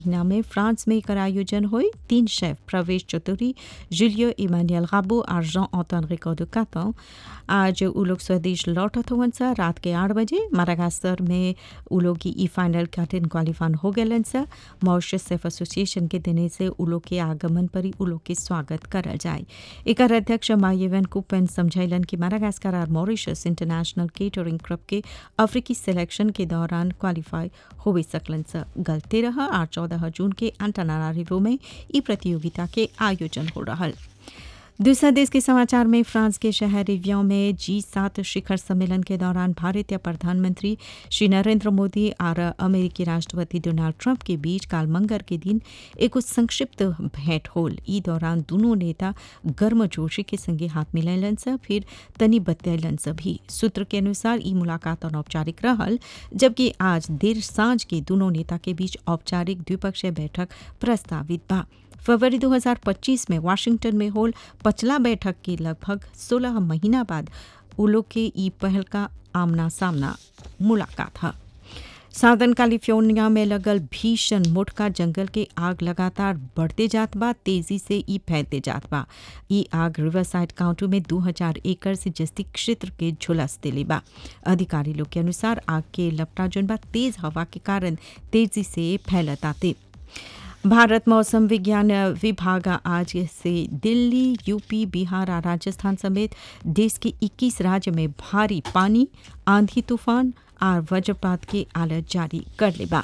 महीना में फ्रांस में एकर आयोजन हुई तीन शेफ प्रवेश चतुरी जुलियो इमानुएल गाबो और जॉन ऑटन रिकॉर्डो कातो आज उ लोग स्वदेश लौटत हुवन सा रात के आठ बजे मारागास्तर में उ लोग की ई फाइनल खातिर क्वालिफाइन हो गए सा मॉरिशस सेफ एसोसिएशन के देने से उ लोग के आगमन पर ही उ लोग के स्वागत करल जाए एकर अध्यक्ष मायेवन कुपन समझैलन कि मारागास्कर और मॉरिशस इंटरनेशनल केटरिंग क्लब के अफ्रीकी सिलेक्शन के दौरान क्वालिफाई हो सकलन सा गलते रहा और चौदह जून के अंतनारिवो में ई प्रतियोगिता के आयोजन हो रहा दूसरा देश के समाचार में फ्रांस के शहर रिव्यों में जी सात शिखर सम्मेलन के दौरान भारतीय प्रधानमंत्री श्री नरेंद्र मोदी और अमेरिकी राष्ट्रपति डोनाल्ड ट्रंप के बीच काल मंगर के दिन एक संक्षिप्त भेंट होल ई दौरान दोनों नेता गर्मजोशी के संगे हाथ मिलैलन से फिर तनी बतैलन से भी सूत्र के अनुसार ई मुलाकात अनौपचारिक रहल जबकि आज देर सांझ के दोनों नेता के बीच औपचारिक द्विपक्षीय बैठक प्रस्तावित बा फरवरी 2025 में वाशिंगटन में होल पचला बैठक के लगभग 16 महीना बाद उलो के ई पहल का आमना सामना मुलाकात है साउदर्न कैलिफोर्निया में लगल भीषण मोटका जंगल के आग लगातार बढ़ते जात बा तेजी से ई फैलते जात बा ई आग रिवरसाइड काउंटी में 2000 एकड़ से जस्ती क्षेत्र के झुलस दिले बा अधिकारी लोग के अनुसार आग के लपटा जोन बा तेज हवा के कारण तेजी से फैलताते भारत मौसम विज्ञान विभाग आज से दिल्ली यूपी बिहार और राजस्थान समेत देश के 21 राज्य में भारी पानी आंधी तूफान और वज्रपात की अलर्ट जारी कर लेबा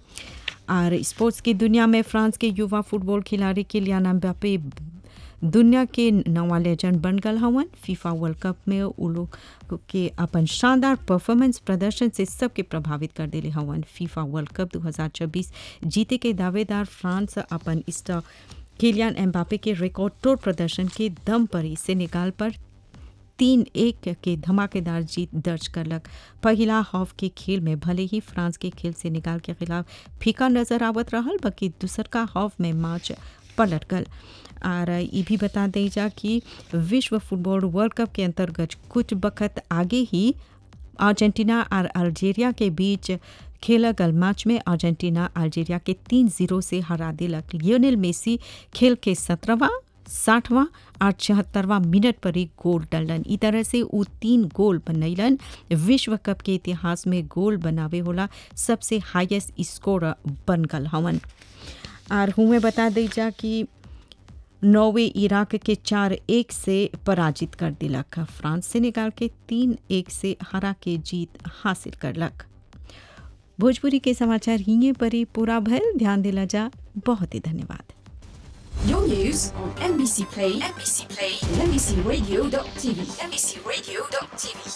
और स्पोर्ट्स की दुनिया में फ्रांस के युवा फुटबॉल खिलाड़ी किलियान एम्बापे दुनिया के नवा लेजेंड बन गल हवन फीफा वर्ल्ड कप में उ लोग के अपन शानदार परफॉर्मेंस प्रदर्शन से सबके प्रभावित कर दिले हवन फीफा वर्ल्ड कप 2026 जीते के दावेदार फ्रांस अपन स्टार किलियन एम्बापे के रिकॉर्ड तोड़ प्रदर्शन के दम पर ही सेनेगाल पर तीन एक के धमाकेदार जीत दर्ज करलक पहला हाफ के खेल में भले ही फ्रांस के खेल सेनेगाल के खिलाफ फीका नजर आवत रहल बाकी दूसर का हाफ में मैच पलट गल और ये भी बता दें जा कि विश्व फुटबॉल वर्ल्ड कप के अंतर्गत कुछ वक्त आगे ही अर्जेंटीना और अल्जीरिया के बीच खेला गल मैच में अर्जेंटीना अल्जीरिया के तीन जीरो से हरा दिलक लियोनेल मेसी खेल के सत्रहवा साठवां और छिहत्तरवा मिनट पर ही गोल डलन ई तरह से वो तीन गोल बनैलन विश्व कप के इतिहास में गोल बनावे होला सबसे हाईएस्ट स्कोर बन गल हवन और हुए बता दी जा कि नॉर्वे इराक के चार एक से पराजित कर दिलक फ्रांस से निकाल के तीन एक से हरा के जीत हासिल करलक भोजपुरी के समाचार हिंगे पर ही पूरा भल ध्यान दिला जा बहुत ही धन्यवाद Your news on NBC Play, NBC Play, and NBCRadio.tv, NBCRadio.tv.